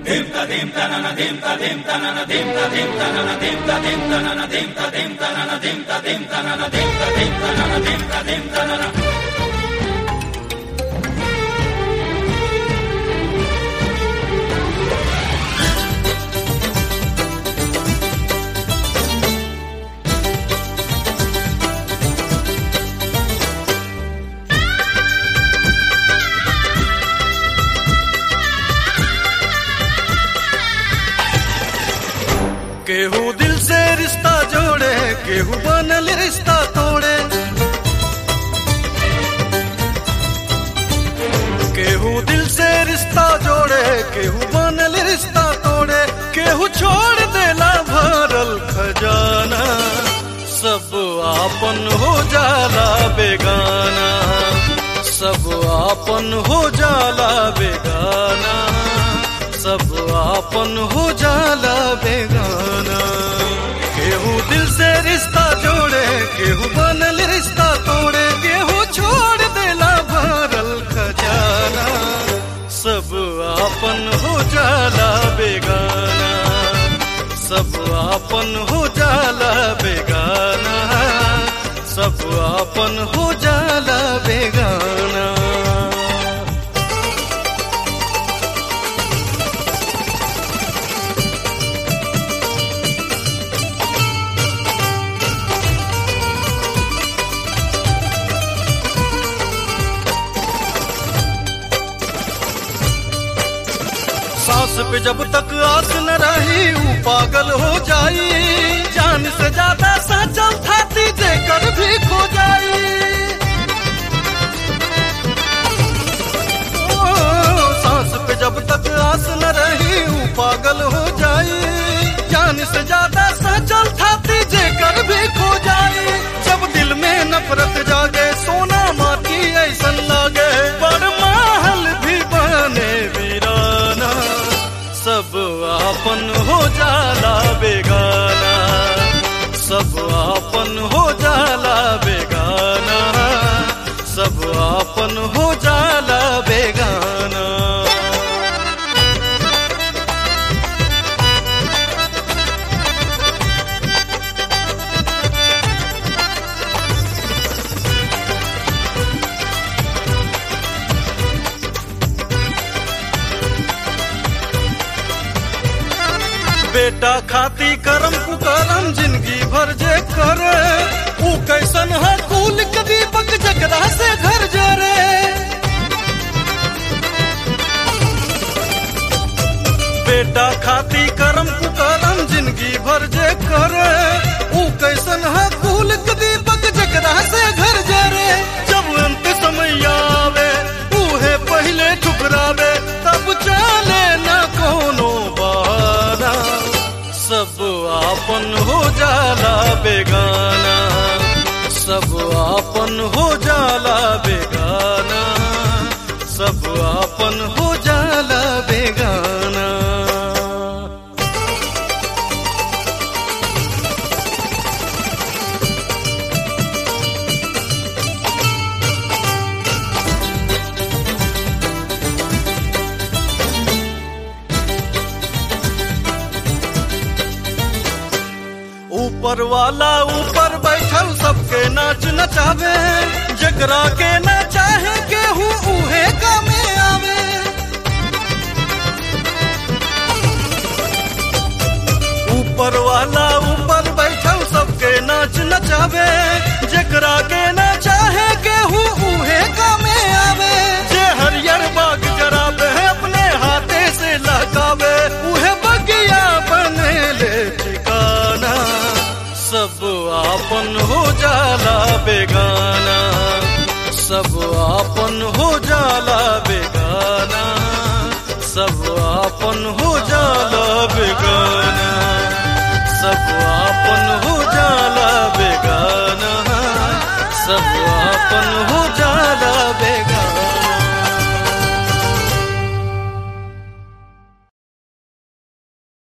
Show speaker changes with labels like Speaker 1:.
Speaker 1: केहू दिल से रिश्ता जोड़े केहू बनल रिश्ता तोड़े केहू दिल से रिश्ता जोड़े केहू बनल रिश्ता तोड़े केहू छोड़ देला भरल खजाना सब आपन हो जाला बेगाना सब आपन हो जाला बेगाना सब आपन हो जाला बेगाना केहू दिल से रिश्ता जोड़े केहू बनल रिश्ता तोड़े केहू छोड़ देला भरल खजाना सब आपन हो जाला बेगाना सब आपन हो जाला बेगाना सब आपन हो जाला बेगाना सांस पे जब तक आस न रही ऊ पागल हो जाई जान से ज्यादा साचल थाती देकर भी खो जाई ओ, सांस पे जब तक आस न रही ऊ पागल हो जाई जान से ज्यादा साचल थाती देकर भी खो जाई जब दिल में नफरत जागे सोना माटी ऐसन लागे बड़ महल भी बने वीराना सब आपन हो जाला बेगाना सब आपन हो जाला बेगाना सब आपन हो जाला बेगाना बेटा खाती करम कुकरम जिंदगी भर जे करे ऊ कैसन है कुल के दीपक जकरा से घर जरे बेटा खाती करम कुकरम जिंदगी भर जे करे ऊ कैसन है कुल के दीपक जकरा से घर जरे जब अंत समय आवे उहे पहले ठुकरावे तब चले न कोनो बहाना सब आपन हो जाला बेगाना सब आपन हो जाला बेगाना सब आपन हो जाला बेगाना ऊपर वाला ऊपर बैठल सबके नाच नचावे जकरा के ना चाहे केहू उहे कामे आवे ऊपर वाला ऊपर बैठल सबके नाच नचावे जकरा के ना चाहे केहू उहे कामे आवे जे हरियर बाग जरावे अपने हाथे से लहकावे उहे बगिया बने ले ठिकाना सब आपन हो जाला बेगाना सब आपन हो जाला बेगाना सब आपन हो जाला बेगाना सब आपन हो जाला बेगाना सब आपन हो